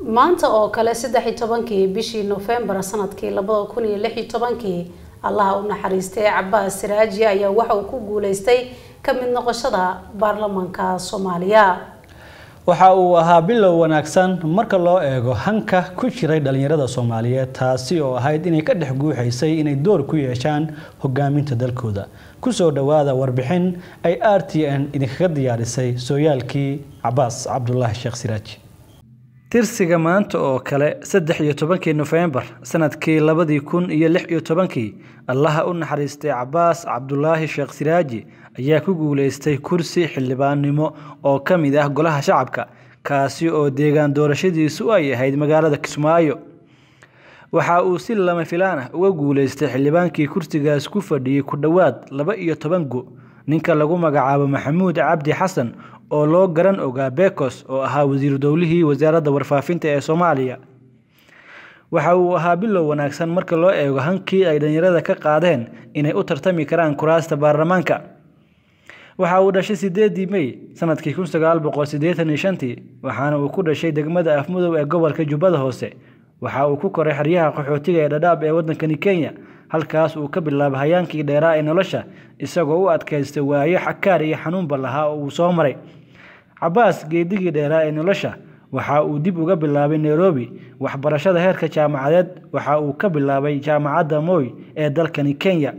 maanta oo kale saddex iyo tobankii bishii nofembar sanadkii labada kun iyo lix iyo tobankii allaha u naxariistay cabaas siraaji ayaa waxa uu ku guuleystay ka mid noqoshada baarlamaanka soomaaliya waxa uu ahaa bilow wanaagsan marka loo eego hanka ku jiray dhalinyarada soomaaliyeed taasi oo ahayd inay ka dhex guuxaysay inay door ku yeeshaan hogaaminta dalkooda kusoo dhowaada warbixin ay r t n idinkaga diyaarisay sooyaalkii cabaas cabdulaahi sheekh siraaji tirsiga maanta oo kale saddex iyo tobankii nofembar sanadkii labadii kun iyo lix iyo tobankii allaha u naxariistay cabaas cabdulaahi sheekh siraaji ayaa ku guuleystay kursi xildhibaannimo oo ka mid ah golaha shacabka kaasi oo deegaan doorashadiisu ay ahayd magaalada kismaayo waxa uu si lama filaan ah uga guuleystay xildhibaankii kursigaas ku fadhiyey ku dhowaad laba iyo toban go ninka lagu magacaabo maxamuud cabdi xasan oo loo garan ogaa bekos oo ahaa wasiiru dowlihii wasaaradda warfaafinta ee soomaaliya waxa uu ahaa bilow wanaagsan marka loo eego hankii ay dhalinyarada ka qaadeen inay u tartami karaan kuraasta baarlamaanka waxa uu dhashay sideedii mey sanadkii kun sagaal boqol siddeetan iyo shantii waxaana uu ku dhashay degmada afmudow ee gobolka jubbada hoose waxa uu ku koray xeryaha qaxootiga ee dhadhaab ee waddankani kenya halkaas uu ka bilaabay hayaankii dheeraa ee nolosha isagoo u adkaystay waayo xakaar iyo xanuunba lahaa oo uu soo maray cabaas geedigii dheeraa ee nolosha waxa uu dib uga bilaabay nairobi waxbarashada heerka jaamacadeed waxa uu ka bilaabay jaamacadda moy ee dalkani kenya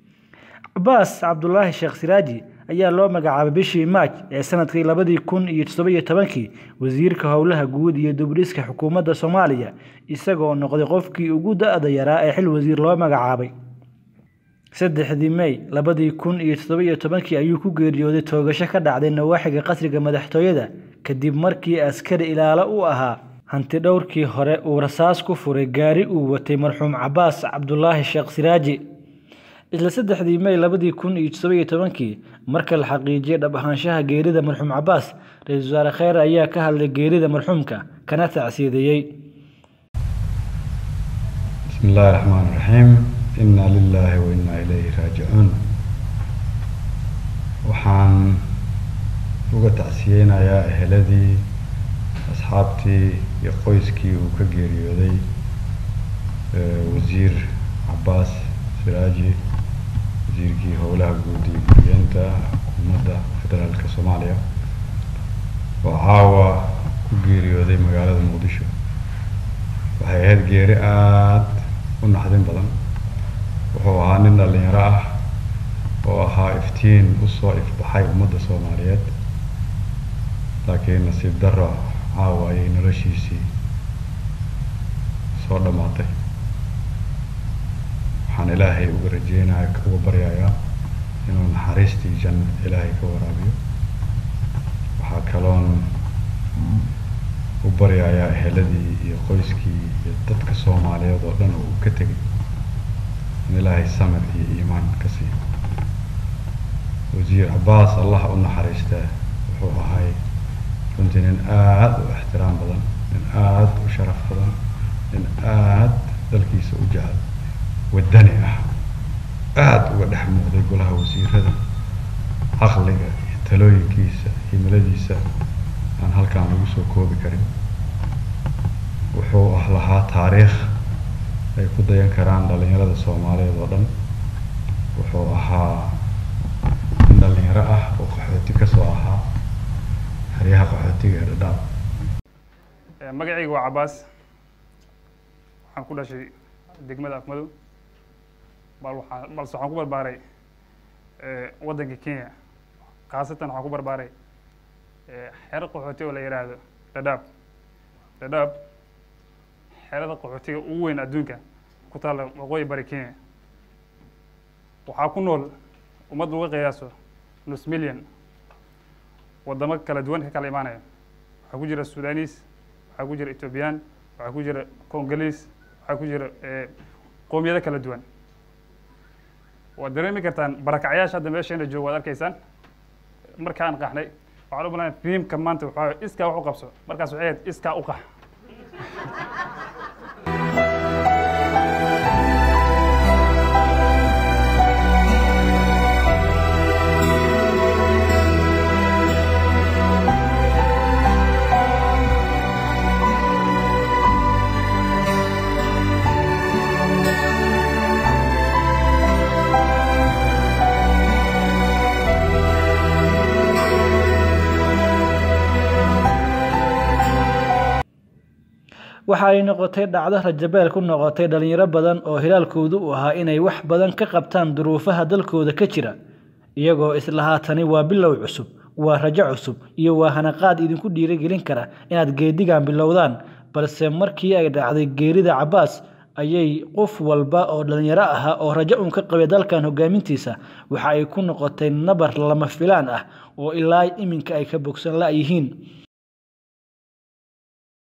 cabaas cabdulaahi sheekh siraaji ayaa loo magacaabay bishii maaj ee sanadkii labadii kun iyo toddobiyo tobankii wasiirka howlaha guud iyo dubdhiska xukuumadda soomaaliya isagoo noqday qofkii ugu da-da yaraa ee xil wasiir loo magacaabay saddexdii mey labadii kun iyo toddobiyo tobankii ayuu ku geeriyooday toogasho ka dhacday nawaaxiga qasriga madaxtooyada kadib markii askari ilaalo u ahaa hanti dhowrkii hore uu rasaas ku furay gaari uu watay marxuum cabaas cabdulaahi sheekh siraaji isla saddexdii mey labadii kun iyo toddobiyo tobankii marka la xaqiijiyay dhab ahaanshaha geerida marxuum cabaas ra-iisul wasaare kheyr ayaa ka hadlay geerida marxuumka kana tacsiideeyey bismi illaahi raxmaan raxiim inaa lilaahi wa innaa ilayhi raajicuun waxaan uga tacsiyeynayaa eheladii asxaabtii iyo qoyskii uu ka geeriyooday wasiir cabaas siraaji wasiirkii howlaha guud iyo guriyeenta xukuumadda federaalka soomaaliya oo caawa ku geeriyooday magaalada muqdisho waxay ahayd geeri aada u naxdin badan wuxuu ahaa nin dhalinyaro ah oo ahaa iftiin usoo ifbaxay ummadda soomaaliyeed laakiin nasiib darro caawa ayay noloshiisii soo dhammaatay waxaan ilaahay uga rajeynaya uga baryayaa inuu naxariistii janno ilaahay ka waraabiyo waxaa kaloon u baryayaa eheladii iyo qoyskii iyo dadka soomaaliyeed oo dhan oo uu ka tegay in ilaahay samir iyo iimaan ka siiyo wasiir cabaas allah u naxariistaa wuxuu ahay runtii nin aada u ixtiraam badan nin aada u sharaf badan nin aada dalkiisa u jecel waddani ah aada uga dhex muuqday golaha wasiirada caqliga iyo talooyinkiisa himiladiisa aan halkaan lagu soo koobi karin wuxuu ah lahaa taariikh ay ku dayan karaan dhalinyarada soomaaliyeed oo dhan wuxuu ahaa nin dhalinyaro ah oo qaxooti kasoo ahaa xeryaha qaxootiga ee dhadhaab magacayga waa cabaas waxaan ku dhashay degmada afmadow bal waxaa balse waxaan ku barbaaray waddanka kenya khaasatan waxaan ku barbaaray xero qaxooti oo la yidhaahdo dhadhaab dhadhaab xerada qaxootiga ugu weyn adduunka ku taalla waqooyi bari kenya waxaa ku nool ummad laga qiyaaso nus million waddamo kala duwan ka kala imaanaya waxaa ku jira sudanis waxaa ku jira ethoobiyan waxaa ku jira congoliis waxaa ku jira qoomiyado kala duwan waad dareemi kartaan barakacyaasha hadda meesheena joogo waad arkaysaan markaan qaxnay waxaan u balan fiimka maanta waxaa iskaa wax u qabso markaas waxay ahayd iskaa u qax waxa ay noqotay dhacdo rajabeel ku noqotay dhalinyaro badan oo hilaalkoodu u ahaa inay wax badan ka qabtaan duruufaha dalkooda ka jira iyagoo islahaa tani waa bilow cusub waa rajo cusub iyo waa hanaqaad idinku dhiirigelin kara inaad geedigan bilowdaan balse markii ay dhacday geerida cabaas ayay qof walba oo dhalinyaro ahaa oo rajo uun ka qabay dalkan hogaamintiisa waxa ay ku noqotay nabar lama filaan ah oo ilaa iminka ay ka bogsan la-yihiin